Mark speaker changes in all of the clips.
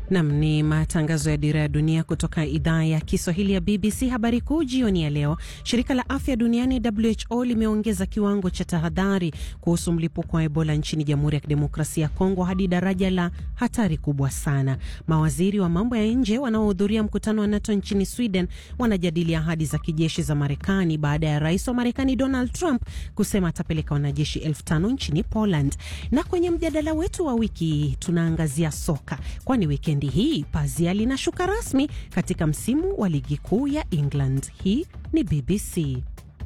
Speaker 1: Nam ni matangazo ya Dira ya Dunia kutoka idhaa ya Kiswahili ya BBC. Habari kuu jioni ya leo, shirika la afya duniani WHO limeongeza kiwango cha tahadhari kuhusu mlipuko wa Ebola nchini Jamhuri ya Kidemokrasia ya Kongo hadi daraja la hatari kubwa sana. Mawaziri wa mambo ya nje wanaohudhuria mkutano wa NATO nchini Sweden wanajadili ahadi za kijeshi za Marekani baada ya rais wa Marekani Donald Trump kusema atapeleka wanajeshi elfu tano nchini Poland. Na kwenye mjadala wetu wa wiki tunaangazia soka, kwani wikendi hii pazia linashuka rasmi katika msimu wa ligi kuu ya England. Hii ni BBC.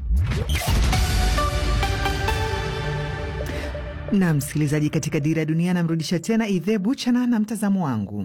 Speaker 2: Na msikilizaji, katika Dira ya Dunia namrudisha tena Idhe Buchana na mtazamo wangu.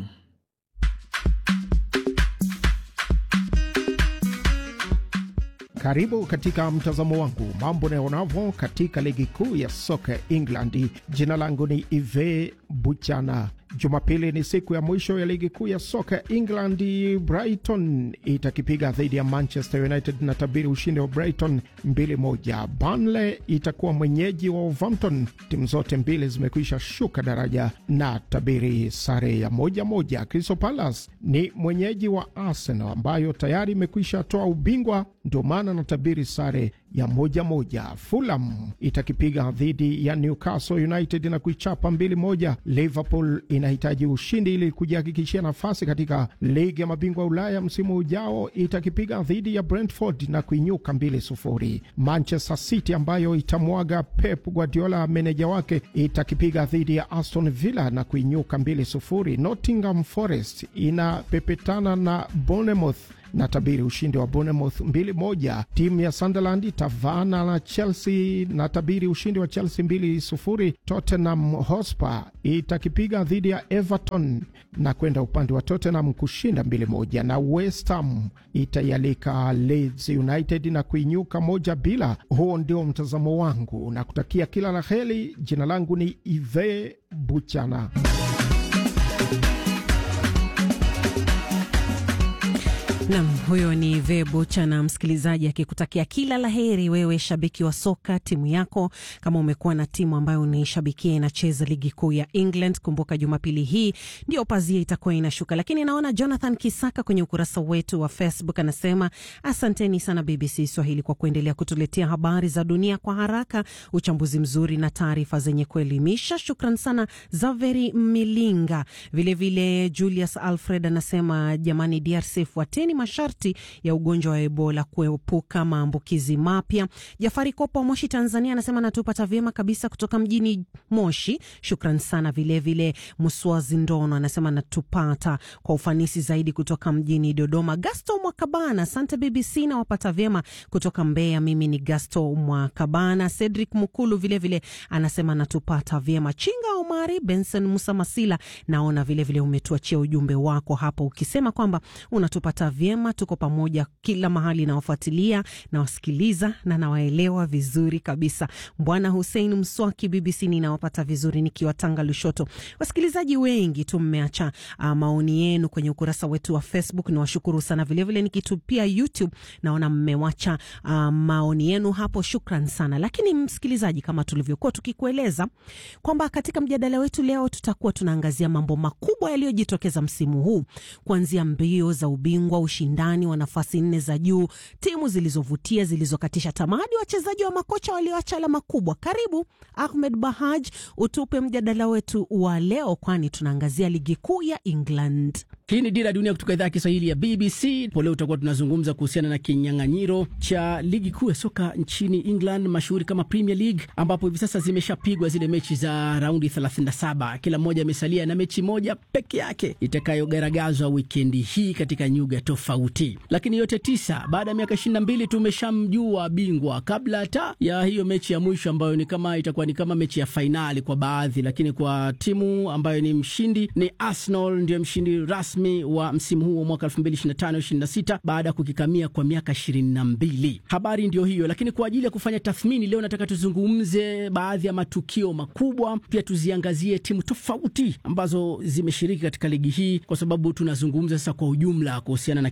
Speaker 3: Karibu katika mtazamo wangu, mambo naonavyo katika ligi kuu ya soka England. Jina langu ni Ive Buchana. Jumapili ni siku ya mwisho ya ligi kuu ya soka England. Brighton itakipiga dhidi ya Manchester United na tabiri ushindi wa Brighton 2-1. Burnley itakuwa mwenyeji wa Wolverhampton. Timu zote mbili zimekwisha shuka daraja na tabiri sare ya moja moja. Crystal Palace ni mwenyeji wa Arsenal ambayo tayari imekwisha toa ubingwa, ndio maana na tabiri sare ya moja moja. Fulham itakipiga dhidi ya Newcastle United na kuichapa mbili moja. Liverpool inahitaji ushindi ili kujihakikishia nafasi katika ligi ya mabingwa Ulaya msimu ujao. Itakipiga dhidi ya Brentford na kuinyuka mbili sufuri. Manchester City ambayo itamwaga Pep Guardiola meneja wake itakipiga dhidi ya Aston Villa na kuinyuka mbili sufuri. Nottingham Forest inapepetana na Bournemouth na tabiri ushindi wa Bournemouth mbili moja. Timu ya Sunderland itavaana na Chelsea na tabiri ushindi wa Chelsea mbili sufuri. Tottenham Hotspur itakipiga dhidi ya Everton na kwenda upande wa Tottenham kushinda mbili moja, na West Ham itaialika Leeds United na kuinyuka moja bila. Huo ndio mtazamo wangu na kutakia kila la heri. Jina langu ni Ive Buchana.
Speaker 1: Nam, huyo ni Vebucha na msikilizaji akikutakia kila la heri, wewe shabiki wa soka timu yako. Kama umekuwa na timu ambayo unaishabikia inacheza ligi kuu ya England, kumbuka Jumapili hii ndio pazia itakuwa inashuka. Lakini naona Jonathan Kisaka kwenye ukurasa wetu wa Facebook anasema asanteni sana BBC Swahili kwa kuendelea kutuletea habari za dunia kwa haraka, uchambuzi mzuri na taarifa zenye kuelimisha. Shukran sana Zaveri Milinga. Vilevile vile Julius Alfred anasema jamani, DRC fuateni masharti ya ugonjwa wa Ebola kuepuka maambukizi mapya. Jafari Kopo wa Moshi, Tanzania anasema natupata vyema kabisa kutoka mjini Moshi, shukran sana. Vilevile Muswazi Ndono anasema natupata kwa ufanisi zaidi kutoka mjini Dodoma. Gasto Mwakabana, asante BBC na wapata vyema kutoka Mbeya. Mimi ni Gasto Mwakabana. Cedric Mukulu vilevile vile anasema natupata vyema. Chinga Omari, Benson Musa Masila, naona vilevile umetuachia ujumbe wako hapo ukisema kwamba unatupata vyema tuko pamoja kila mahali, nawafuatilia nawasikiliza na nawaelewa vizuri kabisa. Bwana Hussein Mswaki, BBC ninawapata vizuri nikiwa Tanga Lushoto. Wasikilizaji wengi tu mmeacha uh, maoni yenu kwenye ukurasa wetu wa Facebook, niwashukuru sana. Vilevile nikitupia YouTube naona mmewacha uh, maoni yenu hapo, shukran sana. Lakini msikilizaji, kama tulivyokuwa tukikueleza kwamba katika mjadala wetu leo tutakuwa tunaangazia mambo makubwa yaliyojitokeza msimu huu, kuanzia mbio za ubingwa ushindani wa nafasi nne za juu, timu zilizovutia, zilizokatisha tamaa, hadi wachezaji wa makocha walioacha alama kubwa. Karibu Ahmed Bahaj, utupe mjadala wetu wa leo, kwani tunaangazia ligi kuu ya England.
Speaker 4: Hii ni Dira ya Dunia kutoka idhaa ya Kiswahili ya BBC. Po leo tutakuwa tunazungumza kuhusiana na kinyang'anyiro cha ligi kuu ya soka nchini England, mashuhuri kama Premier League, ambapo hivi sasa zimeshapigwa zile mechi za raundi 37. Kila mmoja amesalia na mechi moja peke yake itakayogaragazwa wikendi hii katika nyuga tofauti, lakini yote tisa. Baada ya miaka 22 tumeshamjua bingwa kabla hata ya hiyo mechi ya mwisho ambayo ni kama itakuwa ni kama mechi ya fainali kwa baadhi, lakini kwa timu ambayo ni mshindi ni Arsenal, ndio mshindi rasmi wa msimu huu wa mwaka 2025-26 baada ya kukikamia kwa miaka 22. Habari ndio hiyo, lakini kwa ajili ya kufanya tathmini leo nataka tuzungumze baadhi ya matukio makubwa, pia tuziangazie timu tofauti ambazo zimeshiriki katika ligi hii, kwa sababu tunazungumza sasa kwa ujumla kuhusiana na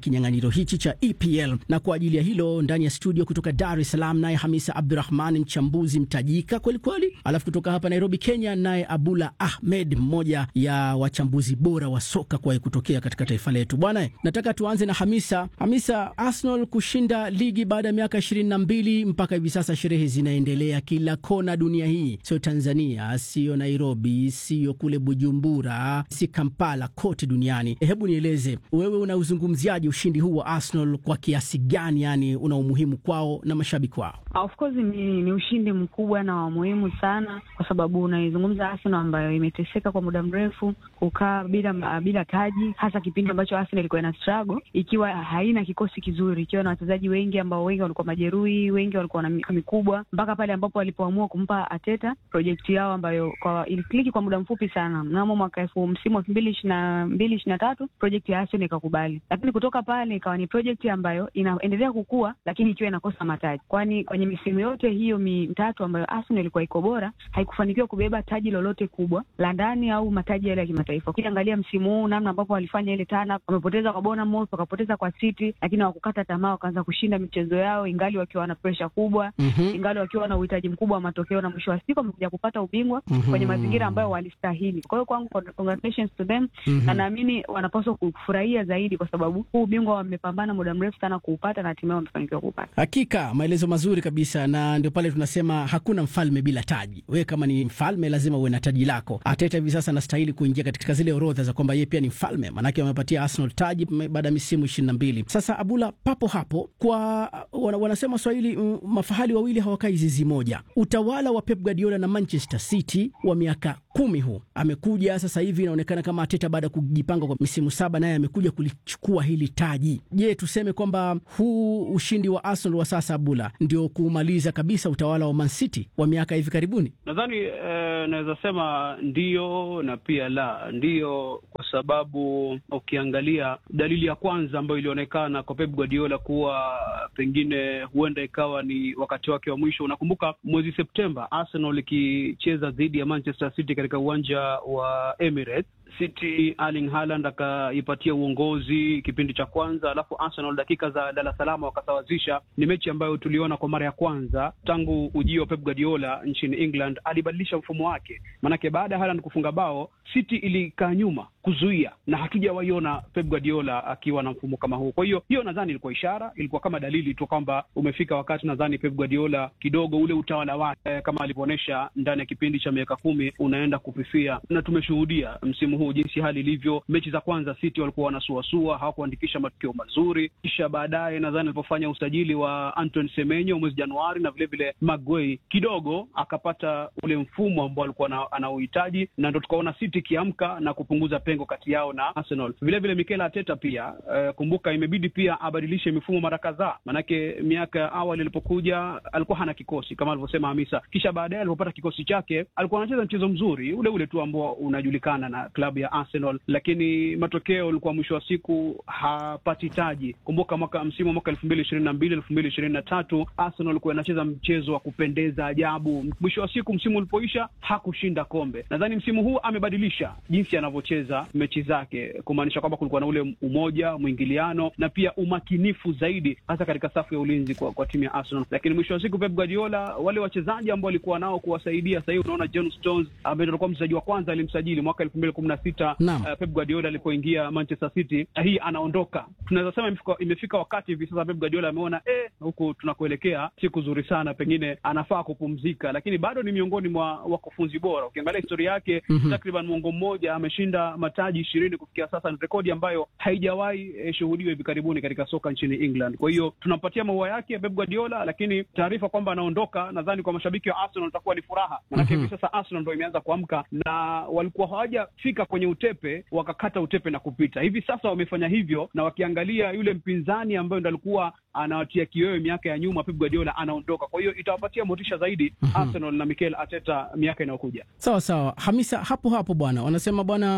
Speaker 4: kinyang'anyiro hichi cha EPL. Na kwa ajili ya hilo ndani ya studio kutoka Dar es Salaam naye Hamisa Abdurahman, mchambuzi mtajika kwelikweli, alafu kutoka hapa Nairobi, Kenya naye Abula Ahmed, mmoja ya wachambuzi bora wa soka kuwahi kutokea katika taifa letu. Bwana, nataka tuanze na Hamisa. Hamisa, Arsenal kushinda ligi baada ya miaka ishirini na mbili mpaka hivi sasa, sherehe zinaendelea kila kona dunia hii, sio Tanzania, sio Nairobi, sio kule Bujumbura, si Kampala, kote duniani. Hebu nieleze wewe, unauzungumziaje ushindi huu wa Arsenal kwa kiasi gani? Yani una umuhimu kwao na mashabiki wao?
Speaker 5: Of course ni, ni ushindi mkubwa na wa muhimu sana, kwa sababu unaizungumza Arsenal ambayo imeteseka kwa muda mrefu, kukaa bila bila taji, hasa kipindi ambacho Arsenal ilikuwa ina struggle ikiwa haina kikosi kizuri, ikiwa na wachezaji wengi ambao wengi walikuwa majeruhi, wengi walikuwa na miaka mikubwa, mpaka pale ambapo walipoamua kumpa Arteta projekti yao ambayo kwa ilikliki kwa muda mfupi sana. Mnamo mwaka elfu msimu elfu mbili ishirini na mbili ishirini na tatu projekti ya Arsenal ikakubali, lakini kutoka pale ikawa ni projekti ambayo inaendelea kukua, lakini ikiwa inakosa mataji, kwani kwenye misimu yote hiyo mitatu ambayo Arsenal ilikuwa iko bora haikufanikiwa kubeba taji lolote kubwa la ndani au mataji yale ya kimataifa. Ukiangalia msimu huu namna ambapo walifanya ile tana, wamepoteza kwa Bournemouth, wakapoteza kwa City, lakini hawakukata tamaa, wakaanza kushinda michezo yao ingali wakiwa na presha kubwa mm -hmm. ingali wakiwa na uhitaji mkubwa wa matokeo, na mwisho wa siku wamekuja kupata ubingwa mm -hmm. kwenye mazingira ambayo walistahili. Kwa hiyo kwangu, congratulations to them mm -hmm. na naamini wanapaswa kufurahia zaidi, kwa sababu huu ubingwa wamepambana muda mrefu sana kuupata na hatimaye wamefanikiwa kuupata.
Speaker 4: Hakika maelezo mazuri kabisa, na ndio pale tunasema hakuna mfalme bila taji. Wewe kama ni mfalme lazima uwe na taji lako. Arteta hivi sasa anastahili kuingia katika zile orodha za kwamba yeye pia ni mfalme, maanake wamepatia Arsenal taji baada ya misimu ishirini na mbili. Sasa Abula, papo hapo kwa wanasema Swahili, mafahali wawili hawakai zizi moja. Utawala wa Pep Guardiola na Manchester City wa miaka kumi huu amekuja sasa hivi, inaonekana kama Arteta baada ya kujipanga kwa misimu saba, naye amekuja kulichukua hili taji. Je, tuseme kwamba huu ushindi wa Arsenal wa sasa, Abula, ndio kumaliza kabisa utawala wa Man City wa miaka hivi karibuni?
Speaker 6: Nadhani eh, naweza sema ndio na pia la ndio, kwa sababu ukiangalia dalili ya kwanza ambayo ilionekana kwa Pep Guardiola kuwa pengine huenda ikawa ni wakati wake wa mwisho. Unakumbuka mwezi Septemba Arsenal ikicheza dhidi ya Manchester City katika uwanja wa Emirates. City Erling Haaland akaipatia uongozi kipindi cha kwanza, alafu Arsenal dakika za lala salama wakasawazisha. Ni mechi ambayo tuliona kwa mara ya kwanza tangu ujio wa Pep Guardiola nchini England. Alibadilisha mfumo wake, maanake baada ya Haaland kufunga bao City ilikaa nyuma kuzuia, na hatujawaiona Pep Guardiola akiwa na mfumo kama huo. Kwa hiyo hiyo nadhani ilikuwa ishara, ilikuwa kama dalili tu kwamba umefika wakati, nadhani Pep Guardiola kidogo ule utawala wake kama alivyoonyesha ndani ya kipindi cha miaka kumi unaenda kufifia, na tumeshuhudia msimu huu jinsi hali ilivyo. Mechi za kwanza City walikuwa wanasuasua, hawakuandikisha matokeo mazuri, kisha baadaye nadhani alipofanya usajili wa Antoine Semenyo mwezi Januari na vilevile Maguire kidogo akapata ule mfumo ambao alikuwa anauhitaji, na ndo tukaona City ikiamka na kupunguza pengo kati yao na Arsenal. Vilevile Mikel Arteta pia uh, kumbuka imebidi pia abadilishe mifumo mara kadhaa, manake miaka ya awali alipokuja alikuwa hana kikosi kama alivyosema Hamisa, kisha baadaye alipopata kikosi chake alikuwa anacheza mchezo mzuri ule ule tu ambao unajulikana na klabu ya Arsenal, lakini matokeo ulikuwa mwisho wa siku hapati taji. Kumbuka mwaka msimu wa mwaka elfu mbili ishirini na mbili elfu mbili ishirini na tatu Arsenal alikuwa inacheza mchezo wa kupendeza ajabu. Mwisho wa siku msimu ulipoisha hakushinda kombe. Nadhani msimu huu amebadilisha jinsi anavyocheza mechi zake, kumaanisha kwamba kulikuwa na ule umoja, mwingiliano na pia umakinifu zaidi, hasa katika safu ya ulinzi kwa, kwa timu ya Arsenal. Lakini mwisho wa siku Pep Guardiola, wale wachezaji ambao walikuwa nao kuwasaidia, sasa hivi unaona John Stones ambaye alikuwa mchezaji wa kwanza alimsajili mwaka elfu mbili kumi na sita uh, Pep Guardiola alipoingia Manchester City, hii anaondoka. Tunaweza sema imefika, imefika wakati hivi sasa Pep Guardiola ameona eh, huku tunakuelekea si kuzuri sana, pengine anafaa kupumzika, lakini bado ni miongoni mwa wakufunzi bora. Ukiangalia historia yake mm -hmm. takriban mwongo mmoja ameshinda mataji ishirini kufikia sasa, ni rekodi ambayo haijawahi eh, shuhudiwa hivi karibuni katika soka nchini England. Kwa hiyo tunampatia maua yake Pep Guardiola, lakini taarifa kwamba anaondoka, nadhani kwa mashabiki wa Arsenal itakuwa ni furaha, manake hivi mm -hmm. sasa Arsenal ndo imeanza kuamka na walikuwa hawajafika kwenye utepe wakakata utepe na kupita. Hivi sasa wamefanya hivyo, na wakiangalia yule mpinzani ambayo ndo alikuwa anawatia kiwewe miaka ya nyuma, Pep Guardiola anaondoka. Kwa hiyo itawapatia motisha zaidi mm -hmm. Arsenal na Mikel Arteta miaka inayokuja.
Speaker 4: Sawa sawa, Hamisa, hapo hapo bwana, wanasema bwana kute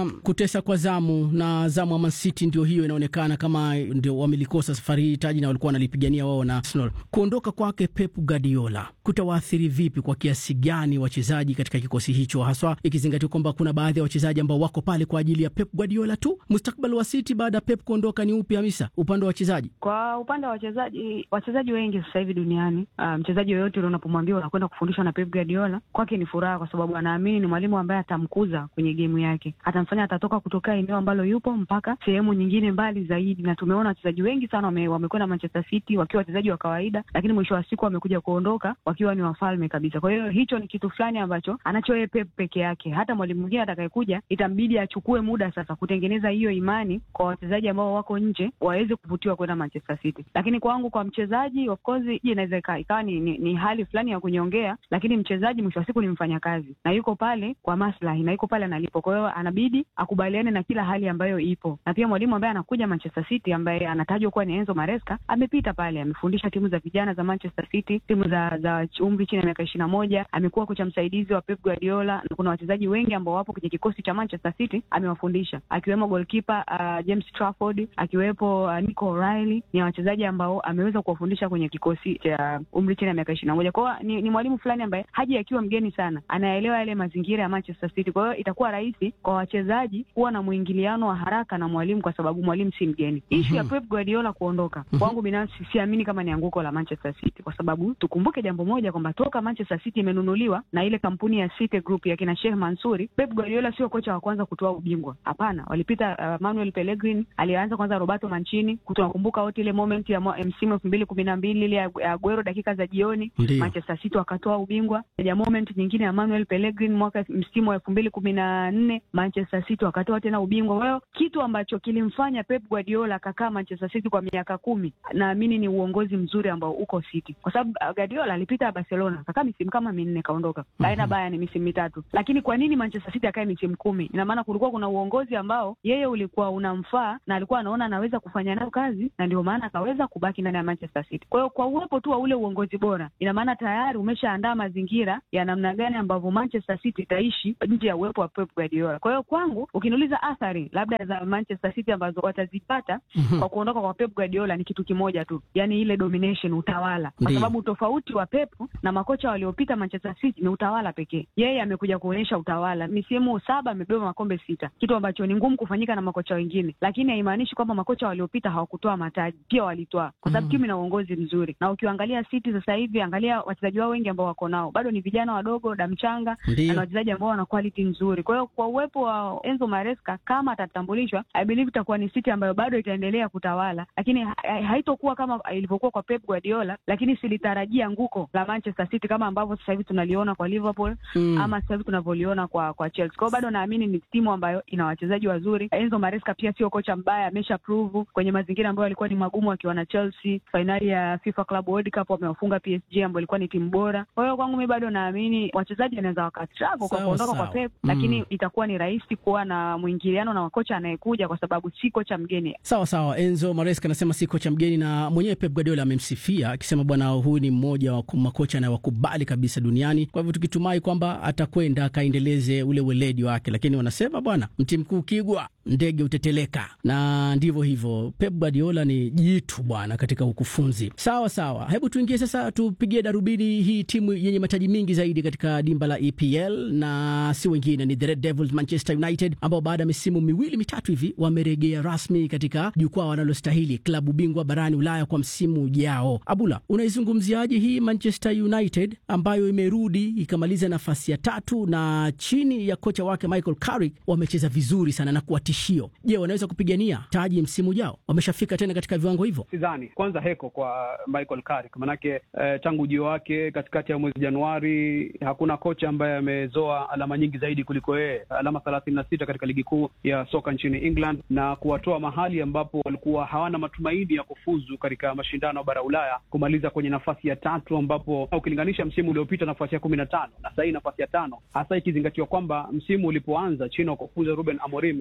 Speaker 4: kutesa kwa zamu na zamu ya Man City ndio hiyo inaonekana kama ndio wamelikosa safari hii taji na walikuwa wanalipigania wao na Arsenal. Kuondoka kwake Pep Guardiola kutawaathiri vipi, kwa kiasi gani wachezaji katika kikosi hicho, haswa ikizingatiwa kwamba kuna baadhi ya wachezaji ambao wako pale kwa ajili ya Pep Guardiola tu? Mustakbali wa City baada ya Pep kuondoka ni upi, Hamisa, upande wa wachezaji?
Speaker 5: Kwa upande wa wachezaji, wachezaji wengi sasa hivi duniani, uh, mchezaji yoyote ule unapomwambia unakwenda kufundishwa na Pep Guardiola, kwake ni furaha, kwa sababu anaamini ni mwalimu ambaye atamkuza kwenye gemu yake, atamfanya atatoka kutoka eneo ambalo yupo mpaka sehemu nyingine mbali zaidi. Na tumeona wachezaji wengi sana wame, wamekwenda Manchester City wakiwa wachezaji wa kawaida, lakini mwisho wa siku wamekuja kuondoka wakiwa ni wafalme kabisa. Kwa hiyo hicho ni kitu fulani ambacho anacho yeye Pep peke yake. Hata mwalimu mwingine atakayekuja itambidi achukue muda sasa kutengeneza hiyo imani kwa wachezaji ambao wako nje waweze kuvutiwa kwenda Manchester City. Lakini kwangu, kwa mchezaji, of course, hii inaweza ikawa ni, ni, ni hali fulani ya kunyongea, lakini mchezaji mwisho wa siku ni mfanyakazi na yuko pale kwa maslahi na yuko pale analipo. Kwa hiyo anabidi akubaliane na kila hali ambayo ipo, na pia mwalimu ambaye anakuja Manchester City ambaye anatajwa kuwa ni Enzo Maresca amepita pale, amefundisha timu za vijana za Manchester City, timu za za umri chini ya miaka ishirini na moja. Amekuwa kocha msaidizi wa Pep Guardiola na kuna wachezaji wengi ambao wapo kwenye kikosi cha Manchester City amewafundisha, akiwemo goalkeeper uh, James Trafford, akiwepo uh, Nico O'Reilly. Ni wachezaji ambao ameweza kuwafundisha kwenye kikosi cha umri chini ya miaka ishirini na moja. Kwa hiyo ni, ni mwalimu fulani ambaye haji akiwa mgeni sana, anaelewa yale mazingira ya Manchester City. Kwa hiyo itakuwa rahisi kwa wachezaji kuwa na mwingiliano wa haraka na mwalimu, kwa sababu mwalimu si mgeni. Ishu ya Pep Guardiola kuondoka, kwangu binafsi siamini kama ni anguko la Manchester City, kwa sababu tukumbuke jambo moja kwamba toka Manchester City imenunuliwa na ile kampuni ya City Group ya kina Sheikh Mansuri, Pep Guardiola sio kocha wa kwanza kutoa ubingwa. Hapana, walipita uh, Manuel Pellegrini, alianza kwanza Roberto Mancini. Tunakumbuka wote ile moment ya msimu elfu mbili kumi na mbili ile ya Aguero dakika za jioni, Manchester City wakatoa ubingwa. Ya moment nyingine ya Manuel Pellegrini mwaka msimu wa elfu mbili kumi na nne Manchester City wakatoa tena ubingwa. Kwa hiyo kitu ambacho kilimfanya Pep Guardiola akakaa Manchester City kwa miaka kumi, naamini ni uongozi mzuri ambao uko City, kwa sababu uh, Guardiola alipita Barcelona akakaa misimu kama minne kaondoka, kaenda mm -hmm. Bayern misimu mitatu, lakini kwa nini Manchester City akae misimu kumi? Ina maana kulikuwa kuna uongozi ambao yeye ulikuwa unamfaa na alikuwa anaona anaweza kufanya nayo kazi, na ndio maana akaweza kubaki ndani ya Manchester City. Kwa hiyo kwa uwepo tu wa ule uongozi bora, ina maana tayari umeshaandaa mazingira ya namna gani ambavyo Manchester City itaishi nje ya uwepo wa Pep Guardiola. Kwa hiyo kwangu, ukiniuliza athari labda za Manchester City ambazo watazipata mm -hmm. kwa kuondoka kwa Pep Guardiola ni kitu kimoja tu, yani ile domination, utawala, kwa sababu tofauti wa Pep na makocha waliopita Manchester City ni utawala pekee. Yeye amekuja kuonyesha utawala, misimu saba amebeba makombe sita, kitu ambacho ni ngumu kufanyika na makocha wengine, lakini haimaanishi kwamba makocha waliopita hawakutoa mataji, pia walitoa, kwa sababu timu ina uongozi mzuri. Na ukiangalia City sasa hivi, angalia wachezaji wao wengi ambao wako nao, bado ni vijana wadogo, damchanga na wachezaji ambao wana quality nzuri. Kwa hiyo kwa uwepo wa Enzo Maresca, kama atatambulishwa, I believe itakuwa ni City ambayo bado itaendelea kutawala, lakini ha haitokuwa kama ilivyokuwa kwa Pep Guardiola, lakini silitarajia nguko la Manchester City kama ambavyo sasa hivi tunaliona kwa Liverpool mm. ama sasa hivi tunavyoliona kwa kwa Chelsea. Kwa hiyo bado naamini ni timu ambayo ina wachezaji wazuri. Enzo Maresca pia sio kocha mbaya, amesha prove kwenye mazingira ambayo yalikuwa ni magumu akiwa na Chelsea. Fainali ya FIFA Club World Cup wamewafunga PSG ambayo ilikuwa ni timu bora. Kwa hiyo kwangu mimi bado naamini wachezaji wanaweza wakastruggle kwa kuondoka kwa Pep mm. lakini itakuwa ni rahisi kuwa na mwingiliano na kocha anayekuja kwa sababu si kocha mgeni.
Speaker 4: Sawa sawa, Enzo Maresca anasema si kocha mgeni, na mwenyewe Pep Guardiola amemsifia akisema bwana, huyu ni mmoja wa makocha anayewakubali kabisa duniani. Kwa hivyo tukitumai kwamba atakwenda akaendeleze ule weledi wake, lakini wanasema bwana, mti mkuu kigwa ndege uteteleka, na ndivyo hivyo. Pep Guardiola ni jitu bwana katika ukufunzi. Sawa sawa, hebu tuingie sasa, tupigie darubini hii timu yenye mataji mingi zaidi katika dimba la EPL na si wengine ni the Red Devils Manchester United, ambao baada ya misimu miwili mitatu hivi wamerejea rasmi katika jukwaa wanalostahili, klabu bingwa barani Ulaya kwa msimu ujao. Abula, unaizungumziaje hii Manchester United ambayo imerudi ikamaliza nafasi ya tatu na chini ya kocha wake Michael Carrick wamecheza vizuri sana na kuwa tishio. Je, wanaweza kupigania taji msimu ujao? Wameshafika tena katika viwango hivyo?
Speaker 6: Sidhani. Kwanza heko kwa Michael Carrick, manake eh, tangu ujio wake katikati ya mwezi Januari hakuna kocha ambaye amezoa alama nyingi zaidi kuliko yeye, alama thelathini na sita katika ligi kuu ya soka nchini England, na kuwatoa mahali ambapo walikuwa hawana matumaini ya kufuzu katika mashindano ya bara Ulaya kumaliza kwenye nafasi ya tatu, ambapo ukilinganisha msimu uliopita nafasi ya kumi na tano na sahii nafasi ya tano, hasa ikizingatiwa kwamba msimu ulipoanza chini ya kufuza Ruben Amorim mambo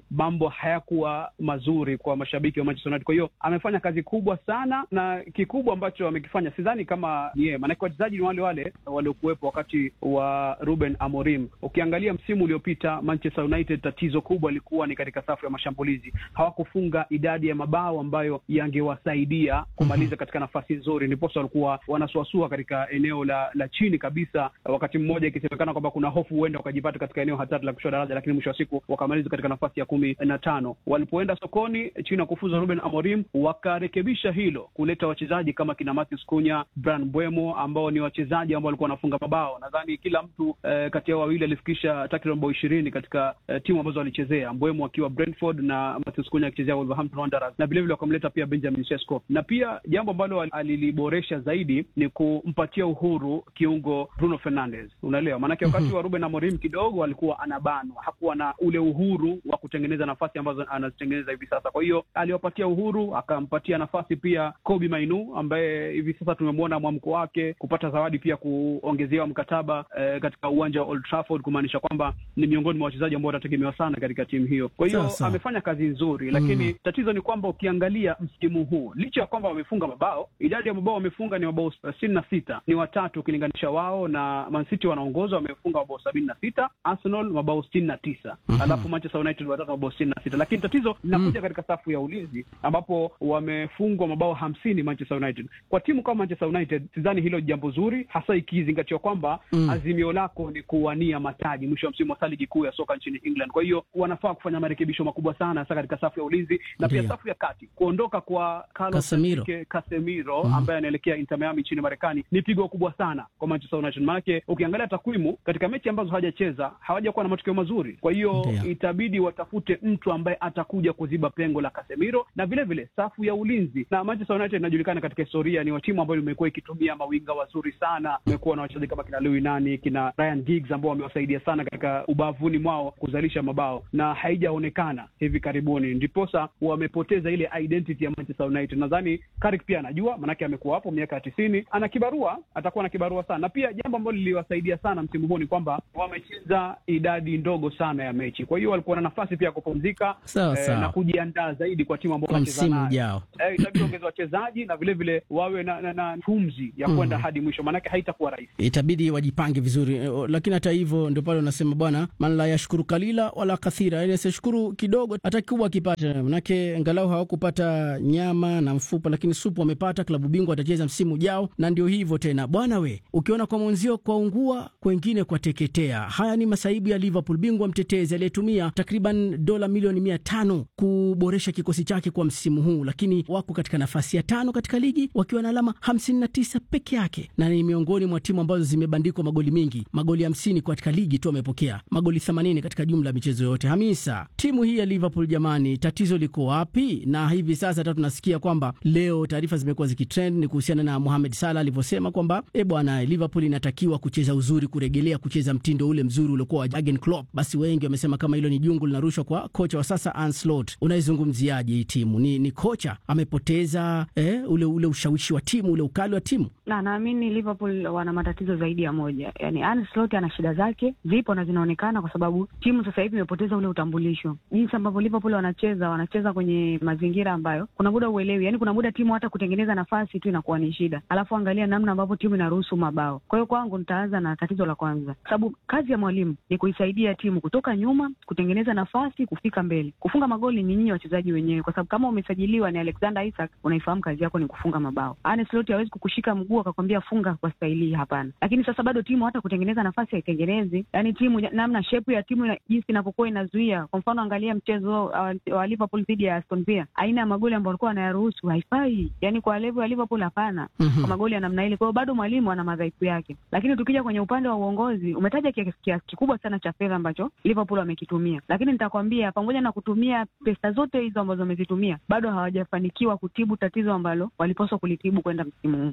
Speaker 6: mambo hayakuwa mazuri kwa mashabiki wa Manchester United. Kwa hiyo amefanya kazi kubwa sana, na kikubwa ambacho amekifanya sidhani kama ni yeye, maanake wachezaji ni wale wale waliokuwepo wakati wa Ruben Amorim. Ukiangalia msimu uliopita Manchester United, tatizo kubwa lilikuwa ni katika safu ya mashambulizi, hawakufunga idadi ya mabao ambayo yangewasaidia kumaliza katika nafasi nzuri, ndiposa walikuwa wanasuasua katika eneo la, la chini kabisa, wakati mmoja ikisemekana kwamba kuna hofu huenda wakajipata katika eneo hatari la kushuka daraja, lakini mwisho wa siku wakamaliza katika nafasi ya kumi na tano. Walipoenda sokoni chini ya kufuza Ruben Amorim, wakarekebisha hilo, kuleta wachezaji kama kina Matheus Cunha, Bryan Mbeumo ambao ni wachezaji ambao walikuwa wanafunga mabao. Nadhani kila mtu eh, kati yao wawili alifikisha takriban bao ishirini katika eh, timu ambazo walichezea, Mbeumo akiwa Brentford na Matheus Cunha akichezea Wolverhampton Wanderers, na vilevile wakamleta pia Benjamin Sesko, na pia jambo ambalo aliliboresha zaidi ni kumpatia uhuru kiungo Bruno Fernandes, unaelewa maanake wakati wa Ruben Amorim kidogo alikuwa anabanwa, hakuwa na ule uhuru wa kutengeneza nafasi ambazo anazitengeneza hivi sasa. Kwa hiyo aliwapatia uhuru, akampatia nafasi pia Kobbie Mainoo ambaye hivi sasa tumemwona mwamko wake kupata zawadi pia kuongezewa mkataba eh, katika uwanja wa Old Trafford, kumaanisha kwamba ni miongoni mwa wachezaji ambao watategemewa sana katika timu hiyo. Kwa hiyo
Speaker 4: Sasa.
Speaker 6: amefanya kazi nzuri, lakini
Speaker 4: Mm.
Speaker 6: tatizo ni kwamba ukiangalia msimu huu, licha ya kwamba wamefunga mabao, idadi ya mabao wamefunga ni mabao sitini na sita, ni watatu ukilinganisha wao na Man City wanaongoza, wamefunga mabao sabini na sita, Arsenal mabao sitini na tisa, alafu Manchester United watatu mabao sitini na sita. Lakini tatizo linakuja katika safu ya ulinzi ambapo wamefungwa mabao hamsini Manchester United. Kwa timu kama Manchester United sidhani hilo ni jambo zuri, hasa ikizingatiwa kwamba
Speaker 4: Mm.
Speaker 6: azimio lako ni kuwania mataji mwisho wa msimu wa ligi kuu ya soka nchini England. Kwa hiyo wanafaa kufanya marekebisho makubwa sana hasa katika safu ya ulinzi na pia
Speaker 4: Ndiyo.
Speaker 6: safu ya kati. Kuondoka kwa Carlos
Speaker 4: Casemiro.
Speaker 6: Enrique Casemiro ambaye anaelekea Inter Miami nchini Marekani ni pigo kubwa sana kwa Manchester United, maanake ukiangalia takwimu katika mechi ambazo hawajacheza hawajakuwa na matokeo mazuri. Kwa hiyo
Speaker 4: Ndiyo.
Speaker 6: itabidi watafute mtu ambaye atakuja kuziba pengo la Casemiro na vile vile safu ya ulinzi. Na Manchester United inajulikana katika historia ni wa timu ambayo imekuwa ikitumia mawinga wazuri sana. Imekuwa na wachezaji kama kina Louis Nani, kina Ryan Giggs ambao wamewasaidia sana katika ubavuni mwao kuzalisha mabao na haijaonekana hivi karibuni, ndiposa wamepoteza ile identity ya Manchester United. Nadhani Carrick pia anajua, manake amekuwa hapo miaka ya tisini, ana kibarua, atakuwa na kibarua sana. Na pia jambo ambalo liliwasaidia sana msimu huu ni kwamba wamecheza idadi ndogo sana ya mechi, kwa hiyo walikuwa na nafasi pia ya kupumzika
Speaker 4: Sawa,
Speaker 6: eh,
Speaker 4: sawa.
Speaker 6: na kujiandaa zaidi kwa timu ambao
Speaker 4: kwa
Speaker 6: wanacheza
Speaker 4: msimu
Speaker 6: nayo.
Speaker 4: ujao.
Speaker 6: Eh, itabidi ongeza wachezaji na vile vile wawe na, na, na pumzi ya kwenda hadi mwisho, maanake haitakuwa rahisi.
Speaker 4: itabidi wajipange vizuri eh, o- lakini hata hivyo ndio pale unasema bwana man la yashukuru kalila wala kathira, yani asishukuru kidogo hata kikubwa akipata, manake angalau hawakupata nyama na mfupa, lakini supu wamepata. Klabu bingwa watacheza msimu ujao, na ndio hivyo tena bwana we, ukiona kwa mwenzio kwa ungua, kwengine kwa teketea. Haya ni masaibu ya Liverpool, bingwa mtetezi aliyetumia takriban dola milioni mia tano kuboresha kikosi chake kwa msimu huu, lakini wako katika nafasi ya tano katika ligi wakiwa na alama 59 peke yake, na ni miongoni mwa timu ambazo zimebandikwa magoli mengi, magoli 50 katika ligi tu wamepokea magoli 80 katika jumla ya michezo yote. Hamisa, timu hii ya Liverpool jamani, tatizo liko wapi? Na hivi sasa hata tunasikia kwamba leo taarifa zimekuwa zikitrend ni kuhusiana na Mohamed Salah alivyosema kwamba e bwana, Liverpool inatakiwa kucheza uzuri, kuregelea kucheza mtindo ule mzuri uliokuwa wa Jurgen Klopp. Basi wengi wamesema kama hilo ni jungu linarushwa kwa kocha wa sasa Arne Slot. Unaizungumziaje hii timu? Ni, ni kocha amepoteza eh, ule ule ushawishi wa timu, ule ukali wa timu.
Speaker 5: na naamini Liverpool wana matatizo zaidi ya moja. Yani Arne Slot ana shida zake zipo na zinaonekana, kwa sababu timu sasa hivi imepoteza ule utambulisho. Jinsi ambavyo Liverpool wanacheza, wanacheza kwenye mazingira ambayo kuna muda uelewi, yani kuna muda timu hata kutengeneza nafasi tu inakuwa ni shida, alafu angalia namna ambavyo timu inaruhusu mabao. Kwa hiyo kwangu nitaanza na tatizo la kwanza, kwa sababu kazi ya mwalimu ni kuisaidia timu kutoka nyuma, kutengeneza nafasi, kufika mbele. Kufunga magoli ni nyinyi wachezaji wenyewe, kwa sababu kama umesajiliwa ni Alexander Isak, unaifahamu kazi yako ni kufunga mabao. Arne Slot hawezi kukushika mguu akakwambia funga kwa staili hii, hapana. Lakini sasa bado timu hata kutengeneza nafasi haitengenezi, yani timu namna shepu ya timu ina- jinsi inavyokuwa inazuia. Kwa mfano angalia mchezo wa, wa Liverpool dhidi ya Aston Villa, aina ya magoli ambayo walikuwa wanayaruhusu haifai, yani kwa level ya Liverpool hapana
Speaker 4: Mhm.
Speaker 5: kwa magoli ya namna ile. Kwa hiyo bado mwalimu ana madhaifu yake, lakini tukija kwenye upande wa uongozi, umetaja kiasi kiasi kikubwa sana cha fedha ambacho Liverpool wamekitumia, lakini nitakwambia pamoja na kutumia pesa zote hizo ambazo wamezitumia, bado hawajafanikiwa kutibu tatizo ambalo walipaswa kulitibu kwenda msimu huu, kwa sababu angalia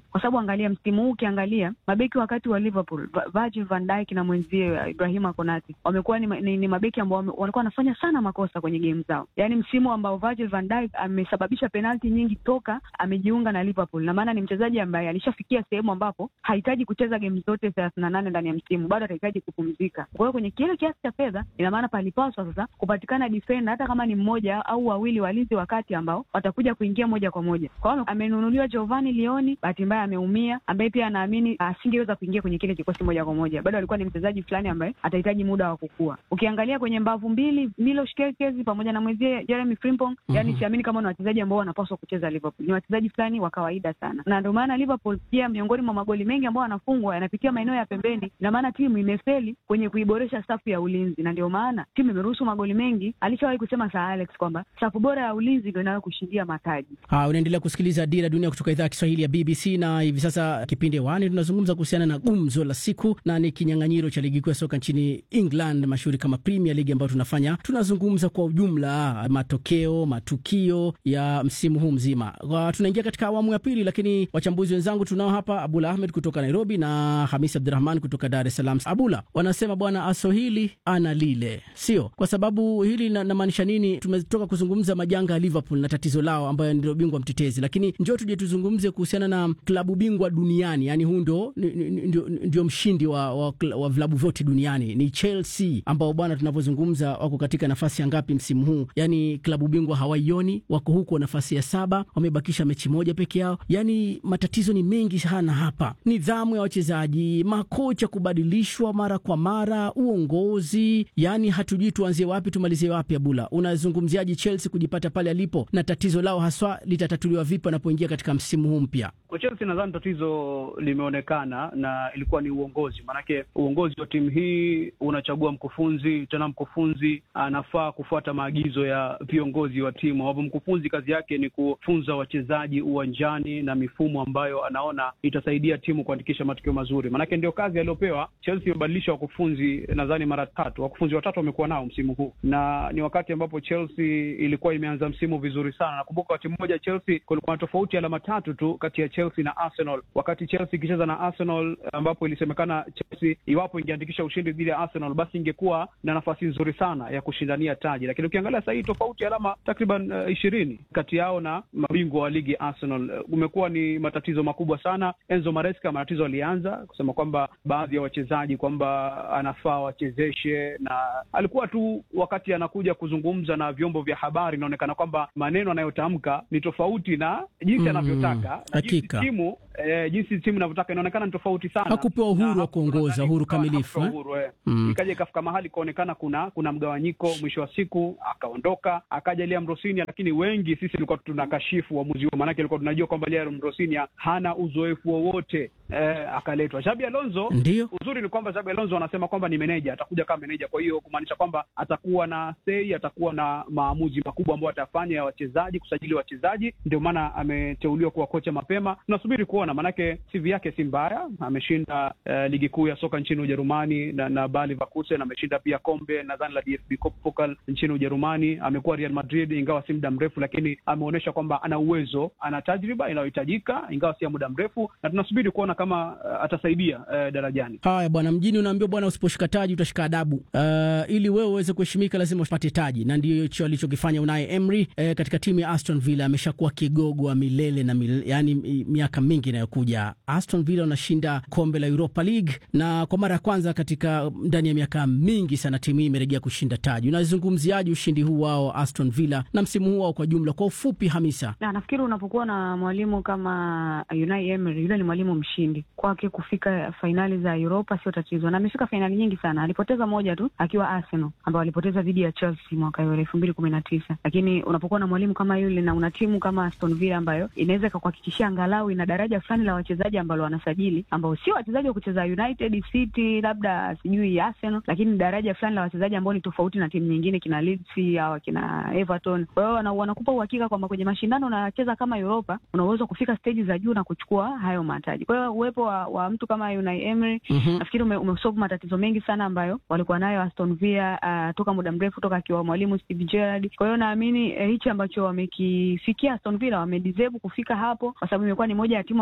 Speaker 5: ukiangalia msimu huu, ukiangalia mabeki wakati wa Liverpool, Virgil van Dijk na mwenzie Ibrahima Konate wamekuwa ni, ni, ni mabeki ambao walikuwa wanafanya sana makosa kwenye game zao, yaani msimu ambao Virgil van Dijk amesababisha penalti nyingi toka amejiunga na Liverpool, na maana ni mchezaji ambaye alishafikia sehemu ambapo hahitaji kucheza game zote thelathini na nane ndani ya msimu, bado atahitaji kupumzika. Kwa hiyo kwenye kile kiasi cha fedha, ina maana palipaswa sasa kupatikana defender, hata kama ni mmoja au wawili walinzi wakati ambao watakuja kuingia moja kwa moja. Kwa hiyo amenunuliwa Giovanni Lioni, bahati mbaya ameumia, ambaye pia anaamini asingeweza kuingia kwenye kile kikosi moja kwa moja, bado alikuwa ni mchezaji fulani ambaye atahitaji muda wa kukua. Ukiangalia kwenye mbavu mbili, Milos Kerkez pamoja na mwenzie Jeremy Frimpong, mm -hmm. yani siamini kama ni wachezaji ambao wanapaswa kucheza Liverpool. Ni wachezaji fulani wa kawaida sana, na ndio maana Liverpool pia miongoni mwa magoli mengi ambao wanafungwa yanapitia maeneo ya pembeni. Ina maana timu imefeli kwenye kuiboresha safu ya ulinzi, na ndio maana timu imeruhusu magoli mengi. Alishawahi kusema Sir Alex kwamba safu bora ya ulinzi ndio inayo kushindia mataji.
Speaker 4: Ha, unaendelea kusikiliza Dira Dunia kutoka idhaa ya Kiswahili ya BBC na hivi sasa kipindi wani tunazungumza kuhusiana na gumzo la siku na ni kinyang'anyiro cha ligi kuu ya soka nchini England mashuhuri kama Premier League ambayo tunafanya tunazungumza kwa ujumla matokeo matukio ya msimu huu mzima. Tunaingia katika awamu ya pili, lakini wachambuzi wenzangu tunao hapa Abula Ahmed kutoka Nairobi na Hamis Abdurahman kutoka Dar es Salaam. Abula, wanasema bwana aso hili ana lile, sio kwa sababu hili namaanisha nini? Tumetoka kuzungumza majanga ya Liverpool na tatizo lao ambayo ndio bingwa mtetezi, lakini njoo tuje tuzungumze kuhusiana na klabu bingwa duniani, yani huu ndio ndio mshindi wa, wa, wa vilabu vyote duniani ni Chelsea ambao bwana tunavyozungumza wako katika nafasi ya ngapi msimu huu? Yani klabu bingwa hawaioni, wako huko nafasi ya saba, wamebakisha mechi moja peke yao. Yani matatizo ni mengi sana hapa, nidhamu ya wachezaji, makocha kubadilishwa mara kwa mara, uongozi, yani hatujui tuanzie wapi tumalizie wapi. Abula, unazungumziaji Chelsea kujipata pale alipo na tatizo lao haswa litatatuliwa vipi wanapoingia katika msimu huu mpya?
Speaker 6: Kwa Chelsea nadhani tatizo limeonekana na ilikuwa ni uongozi, maanake uongozi wa timu hii unachagua mkufunzi, tena mkufunzi anafaa kufuata maagizo ya viongozi wa timu, ambapo mkufunzi kazi yake ni kufunza wachezaji uwanjani na mifumo ambayo anaona itasaidia timu kuandikisha matokeo mazuri, maanake ndio kazi aliyopewa. Chelsea imebadilisha wakufunzi nadhani mara tatu, wakufunzi watatu wamekuwa nao msimu huu, na ni wakati ambapo Chelsea ilikuwa imeanza msimu vizuri sana. Nakumbuka wakati mmoja Chelsea kulikuwa na tofauti alama tatu tu kati ya Chelsea na Arsenal, wakati Chelsea ikicheza na Arsenal, ambapo ilisemekana Chelsea iwapo ingeandikisha ushindi dhidi ya Arsenal basi ingekuwa na nafasi nzuri sana ya kushindania taji, lakini ukiangalia sasa hii tofauti alama takriban ishirini uh, kati yao na mabingwa wa ligi Arsenal. Uh, umekuwa ni matatizo makubwa sana. Enzo Maresca matatizo alianza kusema kwamba baadhi ya wachezaji kwamba anafaa wachezeshe, na alikuwa tu wakati anakuja kuzungumza na vyombo vya habari inaonekana kwamba maneno anayotamka ni tofauti na jinsi anavyotaka na jinsi timu eh, jinsi timu inavyotaka inaonekana ni tofauti sana.
Speaker 4: Hakupewa uhuru wa kuongoza, uhuru kamilifu eh?
Speaker 6: uhuru, eh. Mm. Ikaja ikafika mahali ikaonekana kuna kuna mgawanyiko, mwisho wa siku akaondoka, akaja Liam Rosinia, lakini wengi sisi tulikuwa tunakashifu uamuzi huo, maanake tulikuwa tunajua kwamba Liam Rosinia hana uzoefu wowote eh, akaletwa Xabi Alonso.
Speaker 4: Ndio
Speaker 6: uzuri ni kwamba Xabi Alonso anasema kwamba ni meneja, atakuja kama meneja, kwa hiyo kumaanisha kwamba atakuwa na sei, atakuwa na maamuzi makubwa ambayo atafanya ya wachezaji, kusajili wachezaji. Ndio maana ameteuliwa kuwa kocha mapema. Tunasubiri kuona, maanake CV yake si mbaya, ameshinda eh, ligi kuu ya soka nchini Ujerumani na, na Bayer Leverkusen, ameshinda pia kombe nadhani la DFB Pokal nchini Ujerumani, amekuwa Real Madrid ingawa si muda mrefu, lakini ameonyesha kwamba ana uwezo, ana tajriba inayohitajika ingawa si ya muda mrefu, na tunasubiri kuona kama uh, atasaidia uh, darajani.
Speaker 4: Haya bwana, mjini unaambiwa bwana, usiposhika taji utashika adabu. Uh, ili wewe uweze kuheshimika lazima upate taji, na ndio hicho alichokifanya Unai Emery eh, katika timu ya Aston Villa. Ameshakuwa kigogo wa milele na milele, yani miaka mingi inayokuja. Aston Villa wanashinda kombe la Europa League na kwa mara ya kwanza katika ndani ya miaka mingi sana timu hii imerejea kushinda taji. Unazungumziaje ushindi huu wao Aston Villa na msimu huu wao kwa jumla, kwa ufupi Hamisa?
Speaker 5: Na nafikiri unapokuwa na mwalimu kama Unai Emery, yule ni mwalimu mshindi, kwake kufika fainali za Europa sio tatizo, na amefika fainali nyingi sana. Alipoteza moja tu akiwa Arsenal, ambao alipoteza dhidi ya Chelsea mwaka elfu mbili kumi na tisa. Lakini unapokuwa na mwalimu kama yule na una timu kama Aston Villa ambayo inaweza ikakuhakikishia angalau ina daraja fulani la wachezaji ambalo wanasajili ambao sio wachezaji wa kucheza United City, labda sijui Arsenal, lakini daraja fulani la wachezaji ambao ni tofauti na timu nyingine, kina Leeds au kina Everton. Kwa hiyo wanakupa uhakika kwamba kwenye mashindano unacheza kama Europa, una uwezo kufika stage za juu na kuchukua hayo mataji. Kwa hiyo uwepo wa, wa mtu kama Unai Emery mm -hmm. nafikiri ume, umesolve matatizo mengi sana ambayo walikuwa nayo Aston Villa uh, toka muda mrefu toka akiwa mwalimu Steve Gerrard. Kwa hiyo naamini eh, hichi ambacho wamekifikia Aston Villa wamedeserve kufika hapo, kwa sababu imekuwa ni moja ya timu ambazo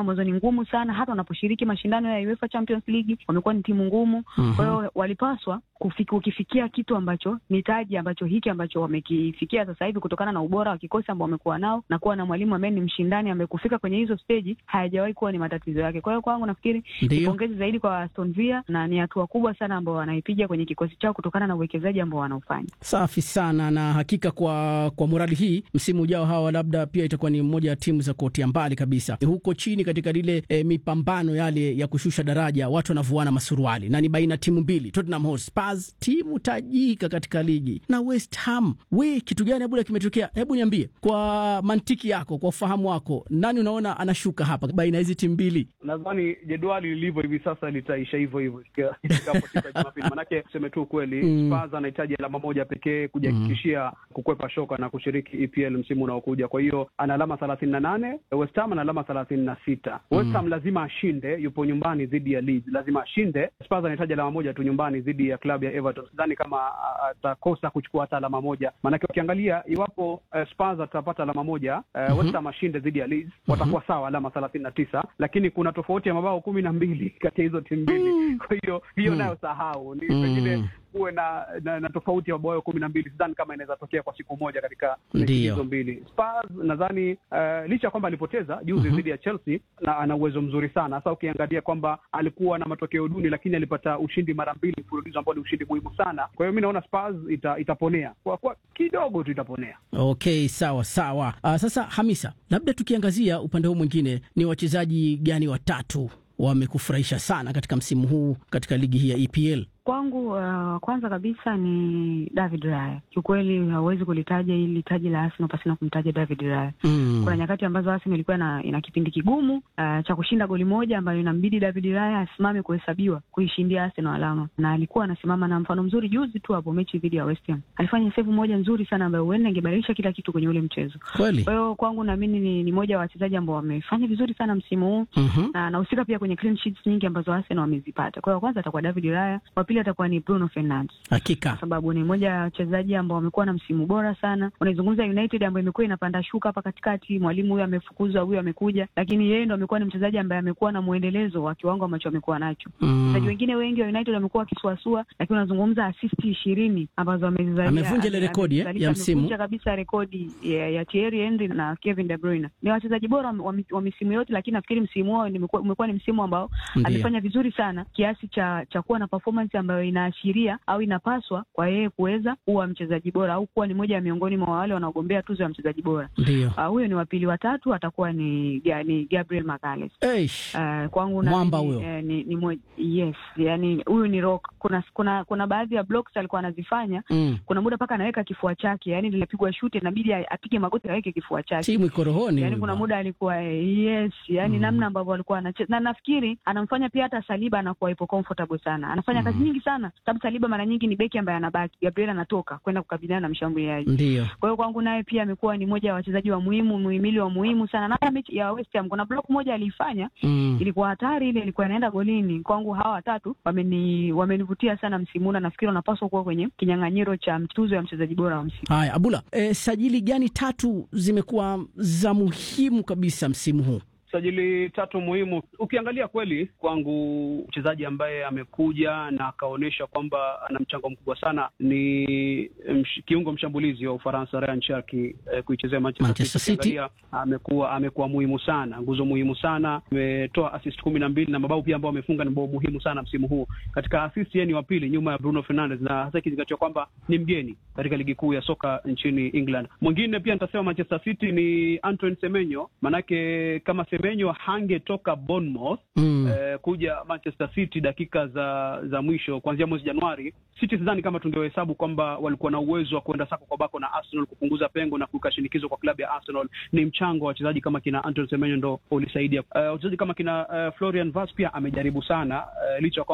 Speaker 5: ambazo ni ngumu sana, hata wanaposhiriki mashindano ya UEFA Champions League wamekuwa ni timu ngumu. Kwa hiyo walipaswa kufiki, ukifikia kitu ambacho ni taji ambacho hiki ambacho wamekifikia sasa hivi kutokana na ubora wa kikosi ambao wamekuwa nao na kuwa na mwalimu ambaye ni mshindani ambaye kufika kwenye hizo steji hayajawahi kuwa ni matatizo yake. Kwa hiyo kwangu nafikiri ni pongezi zaidi kwa Aston Villa na ni hatua kubwa sana ambao wanaipiga kwenye kikosi chao kutokana na uwekezaji ambao wanaofanya.
Speaker 4: Safi sana, na hakika kwa kwa morali hii, msimu ujao hawa labda pia itakuwa ni mmoja ya timu za kuotea mbali kabisa huko chini katika lile e, mipambano yale ya kushusha daraja, watu wanavuana masuruali na ni baina timu mbili, Tottenham Hotspur timu tajika katika ligi na West Ham. We, kitu gani Abula kimetokea? Hebu niambie kwa mantiki yako, kwa ufahamu wako, nani unaona anashuka hapa baina ya hizi timu mbili?
Speaker 6: Nadhani jedwali lilivyo hivi sasa litaisha hivyo hivyo ifikapo siku ya Jumapili, manake tuseme tu ukweli,
Speaker 4: Mm.
Speaker 6: Spurs anahitaji alama moja pekee kujihakikishia kukwepa shoka na kushiriki EPL msimu unaokuja. Kwa hiyo ana alama thelathini na nane West Ham ana alama thelathini na sita West Ham lazima ashinde, yupo nyumbani dhidi ya Leeds, lazima ashinde. Spurs anahitaji alama moja tu nyumbani dhidi ya klabu ya Everton. Sidhani kama a- atakosa kuchukua hata alama moja, maanake ukiangalia iwapo eh, Spurs atapata alama moja eh, West Ham ashinde dhidi ya Leeds, watakuwa sawa alama thelathini na tisa lakini kuna tofauti ya mabao kumi na mbili kati ya hizo timu mbili. Kwa hiyo hiyo nayo sahau ni pengine kuwe na, na, na tofauti ya mabao kumi na mbili. Sidhani kama inaweza tokea kwa siku moja katika mechi
Speaker 4: Ndiyo.
Speaker 6: hizo mbili. Spurs nadhani uh, licha ya kwamba alipoteza juzi dhidi ya Chelsea na ana uwezo mzuri sana, hasa ukiangalia kwamba alikuwa na matokeo duni, lakini alipata ushindi mara mbili mfululizo ambao ni ushindi muhimu sana. Kwa hiyo mi naona Spurs ita, itaponea kwa, kwa kidogo tu itaponea.
Speaker 4: Okay, sawa sawa. Uh, sasa Hamisa, labda tukiangazia upande huu mwingine, ni wachezaji gani watatu wamekufurahisha sana katika msimu huu katika ligi hii ya EPL?
Speaker 5: Kwangu uh, kwanza kabisa ni David Raya. Kiukweli hauwezi kulitaja hili taji la Arsenal pasina kumtaja David Raya.
Speaker 4: Mm.
Speaker 5: Kuna nyakati ambazo Arsenal ilikuwa na, ina kipindi kigumu uh, cha kushinda goli moja ambayo inambidi David Raya asimame kuhesabiwa kuishindia Arsenal alama, na alikuwa anasimama na mfano mzuri juzi tu hapo mechi dhidi ya West Ham alifanya save moja nzuri sana ambayo huenda ingebadilisha kila kitu kwenye ule mchezo.
Speaker 4: Kweli?
Speaker 5: Kwa hiyo kwangu naamini ni, ni moja wa wachezaji ambao wamefanya vizuri sana msimu huu
Speaker 4: Mhm.
Speaker 5: na anahusika pia kwenye clean sheets nyingi ambazo Arsenal wamezipata. Kwa hiyo kwanza atakuwa David Raya, wa pili atakuwa ni Bruno Fernandes
Speaker 4: Hakika.
Speaker 5: kwa sababu ni moja ya wachezaji ambao wamekuwa na msimu bora sana. Unaizungumza United ambayo imekuwa inapanda shuka hapa katikati, mwalimu huyu amefukuzwa, huyu amekuja, lakini yeye ndo amekuwa ni mchezaji ambaye amekuwa na mwendelezo wa kiwango ambacho amekuwa nacho. Wachezaji
Speaker 4: Mm.
Speaker 5: wengine wengi wa United wamekuwa wakisuasua, lakini unazungumza asisti ishirini ambazo amezizalia.
Speaker 4: Amevunja ile
Speaker 5: ame-
Speaker 4: rekodi, eh,
Speaker 5: amezalisha-
Speaker 4: ya msimu.
Speaker 5: amevunja kabisa rekodi ya, ya Thierry Henry na Kevin De Bruyne. Ni wachezaji bora wa, wa misimu yote, lakini nafikiri msimu wao nimekuwa- umekuwa ni msimu ambao
Speaker 4: Ndiyo.
Speaker 5: amefanya vizuri sana kiasi cha cha kuwa na performance ambayo inaashiria au inapaswa kwa yeye kuweza kuwa mchezaji bora au kuwa ni moja ya miongoni mwa wale wanaogombea tuzo ya mchezaji bora.
Speaker 4: Ndio.
Speaker 5: Uh, huyo ni wa pili, watatu atakuwa ni, Ga- ni Gabriel Magalhaes.
Speaker 4: Eish.
Speaker 5: Uh, kwangu
Speaker 4: Mwamba
Speaker 5: naamini,
Speaker 4: huyo.
Speaker 5: eh, ni, ni moja, yes, yani huyu ni rock. Kuna kuna kuna baadhi ya blocks alikuwa anazifanya
Speaker 4: Mm.
Speaker 5: kuna muda mpaka anaweka kifua chake, yani linapigwa shuti inabidi a- apige magoti aweke kifua chake.
Speaker 4: Timu iko rohoni.
Speaker 5: Yani
Speaker 4: huyu
Speaker 5: kuna
Speaker 4: bwana.
Speaker 5: muda alikuwa eh, yes, yani
Speaker 4: Mm.
Speaker 5: namna ambavyo alikuwa anacheza, na nafikiri anamfanya pia hata Saliba anakuwa ipo comfortable sana, anafanya kazi nyingi sana, sababu Saliba mara nyingi ni beki ambaye anabaki, Gabriel anatoka kwenda kukabiliana na mshambuliaji.
Speaker 4: Ndio.
Speaker 5: Kwa hiyo kwangu naye pia amekuwa ni moja ya wachezaji wa muhimu, muhimili wa muhimu sana. Na hata mechi ya West Ham kuna block moja aliifanya
Speaker 4: Mm.
Speaker 5: ilikuwa hatari, ile ilikuwa inaenda golini. Kwangu hawa watatu wameni wamenivutia sana msimu huu, na nafikiri wanapaswa kuwa kwenye kinyang'anyiro cha tuzo ya mchezaji bora wa msimu.
Speaker 4: Haya, Abula, e, sajili gani tatu zimekuwa za muhimu kabisa msimu huu?
Speaker 6: sajili tatu muhimu. Ukiangalia kweli, kwangu mchezaji ambaye amekuja na akaonyesha kwamba ana mchango mkubwa sana ni msh, kiungo mshambulizi wa Ufaransa Ryan Cherki eh, kuichezea Manchester,
Speaker 4: Manchester City.
Speaker 6: Ukiangalia, amekuwa amekuwa muhimu sana, nguzo muhimu sana, ametoa assist kumi na mbili na mabao pia ambao amefunga ni mabao muhimu sana msimu huu. Katika assist yeye ni wa pili nyuma ya Bruno Fernandes, na hasa ikizingatiwa kwamba ni mgeni katika ligi kuu ya soka nchini England. Mwingine pia nitasema Manchester City ni Antoine Semenyo, manake kama Semenyo hangetoka Bournemouth
Speaker 4: Mm.
Speaker 6: eh, kuja Manchester City dakika za za mwisho kuanzia mwezi Januari, City sidhani kama tungehesabu kwamba walikuwa na uwezo wa kuenda sako kwa bako na Arsenal kupunguza pengo na kuweka shinikizo kwa klabu ya Arsenal. Ni mchango wa wachezaji kama kina Antoine Semenyo ndo ulisaidia. Eh, wachezaji kama kina eh, Florian Wirtz pia amejaribu sana eh, licha ya kwamba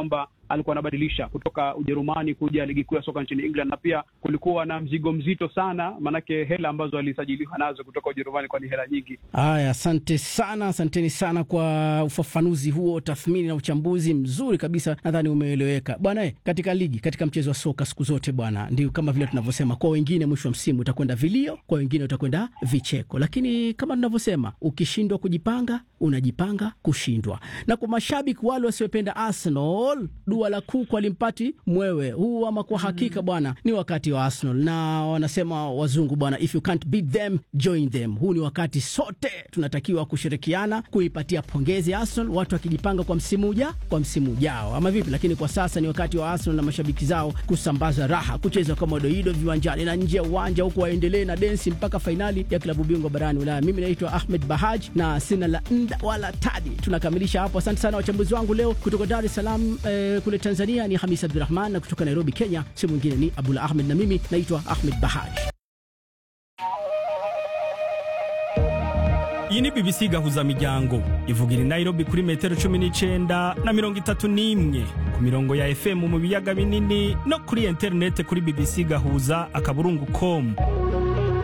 Speaker 6: alikuwa anabadilisha kutoka Ujerumani kuja ligi kuu ya soka nchini England, na pia kulikuwa na mzigo mzito sana, maanake hela ambazo alisajiliwa nazo kutoka Ujerumani kwa ni hela nyingi.
Speaker 4: Haya, asante sana, asanteni sana kwa ufafanuzi huo, tathmini na uchambuzi mzuri kabisa, nadhani umeeleweka bwana. Katika ligi, katika mchezo wa soka siku zote bwana, ndio kama vile tunavyosema, kwa wengine mwisho wa msimu utakwenda vilio, kwa wengine utakwenda vicheko, lakini kama tunavyosema, ukishindwa kujipanga unajipanga kushindwa. Na kwa mashabiki wale wasiopenda Arsenal, dua la kuku alimpati mwewe huu, ama kwa hakika bwana, ni wakati wa Arsenal na wanasema wazungu bwana, if you can't beat them join them. Huu ni wakati sote tunatakiwa kushirikiana kuipatia pongezi Arsenal, watu wakijipanga kwa msimu uja kwa msimu ujao, ama vipi? Lakini kwa sasa ni wakati wa Arsenal na mashabiki zao kusambaza raha, kucheza kama doido viwanjani na nje ya uwanja, huku waendelee na densi mpaka fainali ya klabu bingwa barani Ulaya. Mimi naitwa Ahmed Bahaj na sina la nda wala tadi. Tunakamilisha hapo. Asante sana wachambuzi wangu leo kutoka Dar es Salaam eh, kule Tanzania ni Hamis Abdurahman na kutoka Nairobi Kenya si mwingine ni Abdullah Ahmed na mimi naitwa Ahmed Bahaj.
Speaker 7: iyi ni bbc gahuza miryango ivugira i nairobi kuri metero cumi n'icenda na mirongo itatu n'imwe ku mirongo ya fm mu biyaga binini no kuri interinete kuri bbc gahuza akaburungu com